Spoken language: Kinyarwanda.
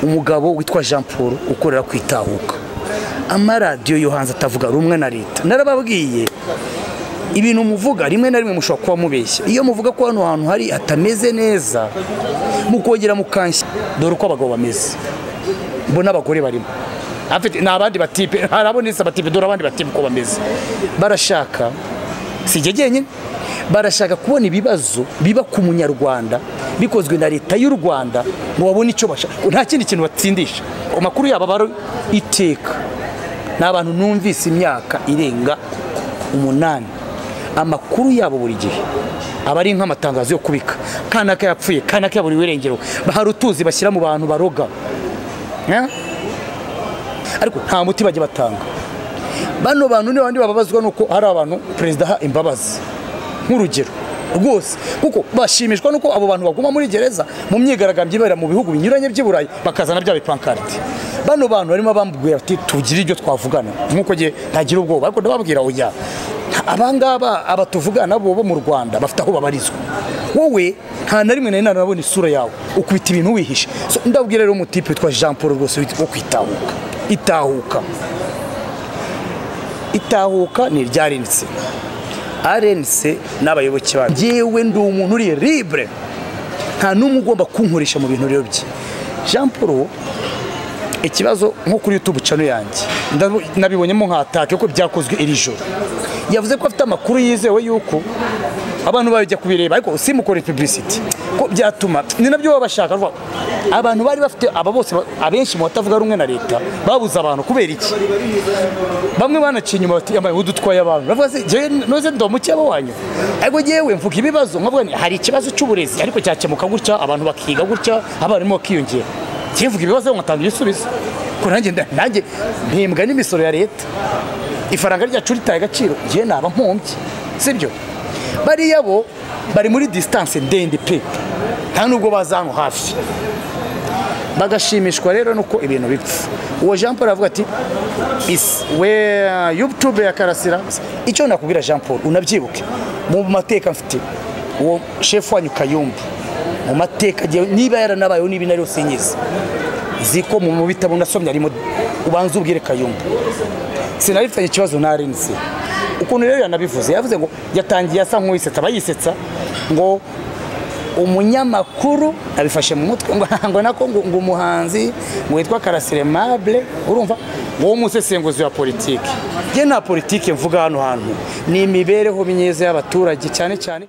umugabo witwa jean paul ukorera ku itahuka amaradiyo yo hanze atavuga rumwe na leta narababwiye ibintu muvuga rimwe na rimwe mushobora kuba mubeshya iyo muvuga ko hano hantu hari hatameze neza mukongera mukanshya dore uko abagabo bameze mbona abagore barimo ni abandi batipe hari abonetse abatipe dore abandi batipe uko bameze barashaka si njye jyenyine barashaka kubona ibibazo biba ku munyarwanda bikozwe na leta y'u rwanda ngo babone icyo bashaka nta kindi kintu batsindisha amakuru yabo aba ari iteka ni abantu numvise imyaka irenga umunani amakuru yabo buri gihe aba ari nk'amatangazo yo kubika kanaka yapfuye kanaka yaburiwe irengero hari utuzi bashyira mu bantu baroga ariko nta muti bajya batanga bano bantu ni bandi bababazwa nuko hari abantu perezida aha imbabazi nk'urugero rwose kuko bashimishwa nuko abo bantu baguma muri gereza mu myigaragambyo ibera mu bihugu binyuranye by'i burayi bakazana bya bipankarite bano bantu barimo bambwira bati tugire ibyo twavugana nk'uko ngiye ntagira ubwoba ariko ndababwira oya abangaba aba tuvugana bo bo mu rwanda bafite aho babarizwa wowe nta na rimwe nari nabona isura yawe ukubita ibintu wihishe ndabwira rero umutipe witwa jean paul rwose wo kwitahuka itahuka itahuka ni iryarenitse arenitse n'abayoboke bawe ngewe ndi umuntu uri libre nta n'umwe ugomba kunkoresha mu bintu rero bye jean paul ikibazo nko kuri youtube cano yanjye nabibonyemo nkatake kuko byakozwe iri joro yavuze ko afite amakuru yizewe yuko abantu bajya kubireba ariko simukore publicity ko byatuma ni nabyo baba bashaka abantu bari bafite aba bose abenshi mu batavuga rumwe na leta babuze abantu kubera iki bamwe banaciye inyuma bati yambaye udutwaye abantu bavuga se jewe noze ndo mukeba wanyu ariko jewe mvuga ibibazo nkavuga ni hari ikibazo cy'uburezi ariko cyakemuka gutya abantu bakiga gutya abarimu bakiyongera kivuga ibibazo nkatanga ibisubizo ko nanjye nanjye mpembwa n'imisoro ya leta ifaranga ryacu ritaye agaciro ngiye naba mpombye sibyo bariya bo bari muri disitanse ndende pe nta nubwo bazanwa hafi bagashimishwa rero nuko ibintu bipfa uwo jean paul aravuga ati we yutube ya karasira icyo nakubwira jean paul unabyibuke mu mateka mfite uwo shefu wanyu kayumba mu mateka niba yaranabayeho n'ibi nari yose nyizi ziko mu bitabo nasomye harimo ubanza ubwire kayumba sinabifitanye ikibazo narinzi ukuntu rero yanabivuze yavuze ngo yatangiye asa nk'uwisetsa abayisetsa ngo umunyamakuru abifashe mu mutwe ngo nako ngo umuhanzi ngo witwa karasire mabure urumva wowe umusesenguzi wa politiki njye nta politiki mvuga hano hantu ni imibereho myiza y'abaturage cyane cyane